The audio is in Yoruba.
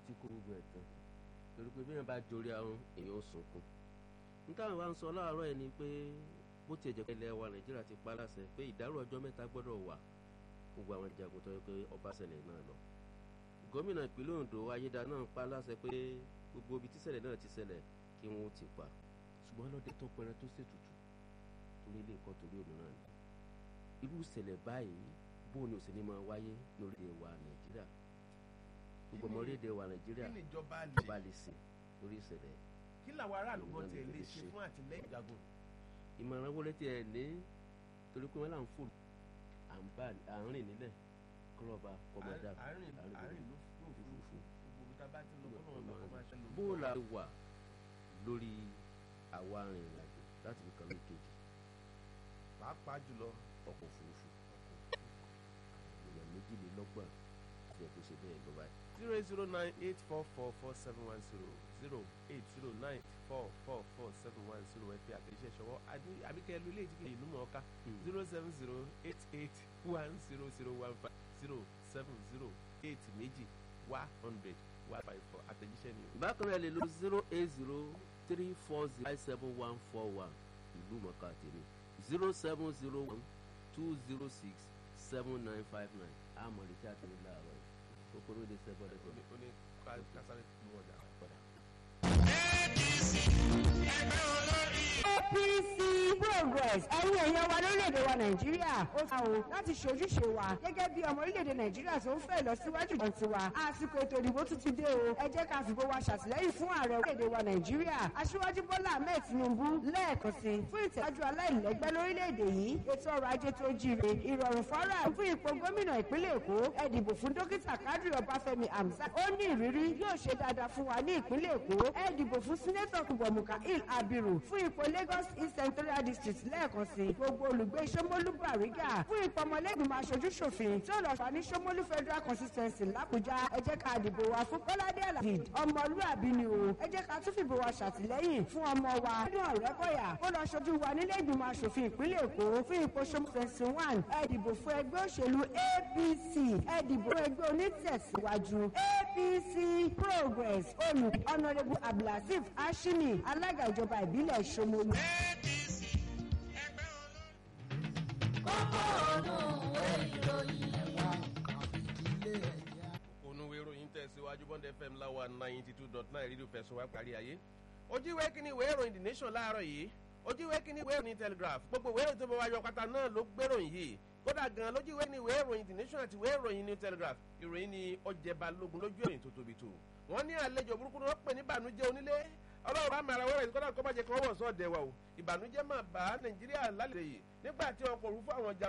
ti kó gbogbo ẹ̀ tán torí pé bí wọ́n bá jorí ahọ́n èèyàn ó sunkún nítawọn wa ń sọ láàárọ̀ ẹ̀ ni pé bó tiẹ̀ jẹ́ pé ilẹ̀ wa nàìjíríà ti pa láṣẹ pé ìdárò ọjọ́ mẹ́ta gbọ́dọ̀ wà gbogbo àwọn ìjagun tó yẹ pé ọba ṣẹlẹ̀ náà lọ gómìnà ìpínlẹ̀ Ondo ayédà náà pa láṣẹ pé gbogbo ibi tíṣẹ̀lẹ̀ náà ti ṣẹlẹ̀ kí wọ́n ti pa ṣùgbọ́n lọ́dẹ tó pẹrẹ tó ṣètùtù torí ilé nǹkan torí òun náà ni irú ìṣẹ̀lẹ̀ báyìí bóun ni òsèlú máa wáyé ní orílẹ̀ wa nàìjíríà gbogbo ọmọ orílẹ̀ wa nàìjíríà kí ni ìjọba bá lè lè ṣe lórí ìṣẹ̀lẹ̀ kí làwọn aráàlú kan Ìjọba tiẹ̀ lè lè ṣe. ṣe fún àtìlẹ́yìn ìjagun ìmọ̀ràn wọlé tí ẹ ní torí pé wọ́n là ń fò à ń bá à ń rìn nílẹ̀ kọ́lọ́ba kọ́mọdà àárín àárín àárín ló fún òfurufú gbogbo ibi tá a bá ti lọ kọ́ lọ́wọ́ bá kọ́ máa ṣe lò bó la wà lórí àwa arìnrìn-àjò láti fi kan ní kejì pàápàá jùlọ ọkọ̀ òfurufú èèyàn méjìlélọ́gbọ̀n àti ẹ̀kọ́ ṣe bẹ́ẹ̀ ló báyìí. zero eight zero nine eight four four four seven one zero zero eight zero nine four four four seven one zero ẹ fi àtẹ̀jíṣẹ́ ṣọwọ́ àbí- àbíkẹ́ lu ilé ìdíkẹ́ ìlú mọ̀ọ́ká zero seven zero eight eight one zero zero one five zero seven zero eight méjì one hundred one five four àtẹ̀jíṣẹ́ ni o. bákan náà lè lo zero eight zero three four zero five seven one four one ìlú mọ̀ká tèmi zero seven zero one two zero six seven nine five nine àmọ̀ lè tí a ti ní láàárọ̀ yìí kókóró lè ṣẹ́ bọ́dẹ̀ ó tó ní ó ní ká kásáré lu ọjà padà. APC progress ẹ̀yin èèyàn wa lórílẹ̀‐èdè wa nàìjíríà ó ta o láti ṣe ojúṣe wa gẹ́gẹ́ bí ọmọ orílẹ̀‐èdè nàìjíríà tó ń fẹ́ lọ síwájú kan tiwa àsìkò ètò ìdìbò tún ti dé o ẹ jẹ́ ká fìbò wa ṣàtìlẹ́yìn fún ààrẹ orílẹ̀‐èdè wa nàìjíríà aṣíwájú bọ́lá ahmed tinubu lẹ́ẹ̀kan sí fún ìtẹ̀síwájú aláìlẹ́gbẹ́ lórílẹ̀‐èdè yìí ètò ọrọ̀ ajé tó jíire ìrọ̀rùn fọ́nrà fún ipò gómìnà ìpínlẹ̀ èkó ẹ dìbò fún dókítà kadri ọbáfẹ́mi hamzat ó ní ìrírí yóò ṣe dáadáa fún wa ní ìpínlẹ̀ èkó ẹ dìbò fún sínétọ̀ kúbọ̀mùkà il abiru fún ipò lagos east central district lẹ́ẹ̀kan sí gbogbo olùgbé sọmọlú bàrígà fún ipò ọmọlẹ́gbìmọ̀ aṣojú ṣòfin tí ó lọ fà ní sọmọlú federal consistency làbújá ẹ jẹ́ ká dìbò wa fún kọ́ládé alavid ọmọlúàbí ni o ẹ jẹ́ ká tún fìbò wa ṣàtìlẹ́yìn fún ọmọ wa nínú ọ̀rẹ́kọ̀yà ó lọ ṣojú wa nílé ìgbìmọ̀ aṣòfin ìpínlẹ̀ èkó fún ipò sọmọfẹ̀sì one ẹ dìbò fún ẹgbẹ́ òṣèlú apc ẹ dìbò fún ẹgbẹ́ onítẹ̀síwájú apc progress olù honourable abdulaziz ashimi alága ìjọba ìbílẹ̀ ṣomolu. onúwe ìròyìn tẹ̀síwájú bond fm láwa ninety two dot nine rédíò fẹ̀sùn wá parí ayé ojú ìwé kínní ìwé ìròyìn the nation láàárọ̀ yìí ojú ìwé kínní ìwé ìròyìn telegraph gbogbo ìwé ìròyìn tó bá wáyọ pátá náà ló gbéròyìn yìí kódà gan lójú ìwé ní ìwé ìròyìn the nation àti ìwé ìròyìn new telegraph ìròyìn ni ọjẹ balógun lójú ìròyìn tó tóbi tó wọn ní àlejò burúkú ni wọn pè ní ìbànújẹ́ onílé ọlọ́run bá mara wẹ́rẹ́ kódà kó má jẹ́ kí wọ́n wọ̀ sọ́ọ̀dẹ̀ wa o ìbànújẹ́ máa bá nàìjíríà lálẹ́ yìí nígbà tí ọkọ̀ òrùfú àwọn ọjà